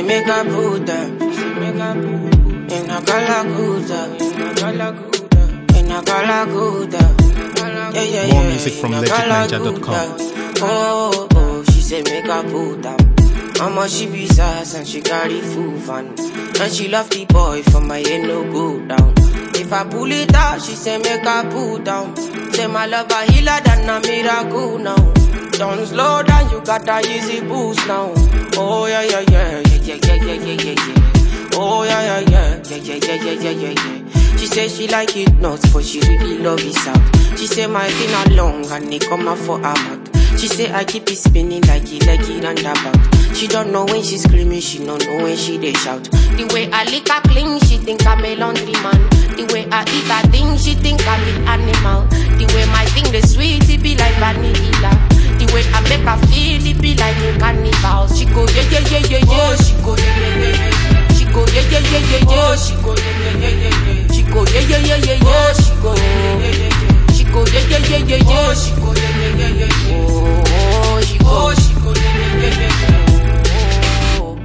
make her put them. She say make her put in a galaguda, in a galaguda, in a galaguda. Yeah, yeah, yeah. More music from in a legitninja.com. galaguda. Oh, oh, she say make her put them. Mama she be sass and she carry full fun. And she love the boy for my head no go down. If I pull it out, she say make her pull down. Say my love a healer than a miracle now. Don't slow down, you got a easy boost now. Oh yeah yeah yeah yeah yeah yeah yeah yeah yeah. Oh yeah yeah yeah yeah yeah yeah yeah yeah yeah yeah. She say she like it nuts, but she really love it out. She say my finger long and it come out for her mouth. She say I keep it spinning like it like it and about. She don't know when she screaming, she don't know when she they shout. The way I lick her clean, she think I'm a laundry man. The way I eat her thing, she think I'm the animal. The way my thing the sweet, it be like vanilla. The way I make her feel, it be like a carnival. She go yeah yeah yeah yeah yeah. She go yeah yeah yeah yeah. She go yeah yeah yeah yeah yeah. She go yeah yeah yeah yeah yeah. She go yeah yeah yeah yeah yeah. She go yeah yeah yeah yeah yeah. She go yeah yeah yeah yeah yeah. She go yeah yeah yeah yeah yeah. Oh, she go. She go yeah yeah yeah yeah yeah. Oh.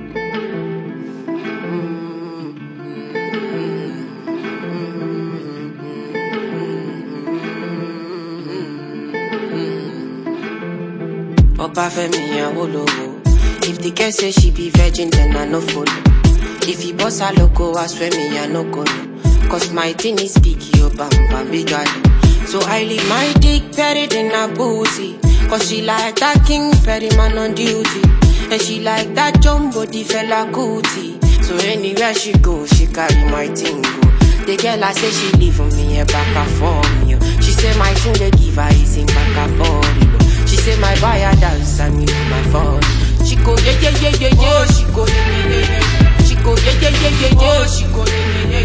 Oba Femi Awolowo. If the girl say she be virgin, then I no follow. If he boss her loco, I swear me I no go no. Cause my thing is big, yo bam bam big guy. So I leave my dick buried in her booty. Cause she like that king Perry man on duty. And she like that jumbo the fella cootie. So anywhere she go, she carry my thing go. The girl I say she leave for me a back and for me. yo. She say my thing they give her is in back and for me. She say my buyer dance and me my phone. She go yeah yeah yeah yeah yeah. She go yeah yeah yeah yeah. She go yeah yeah yeah yeah yeah. She go yeah yeah yeah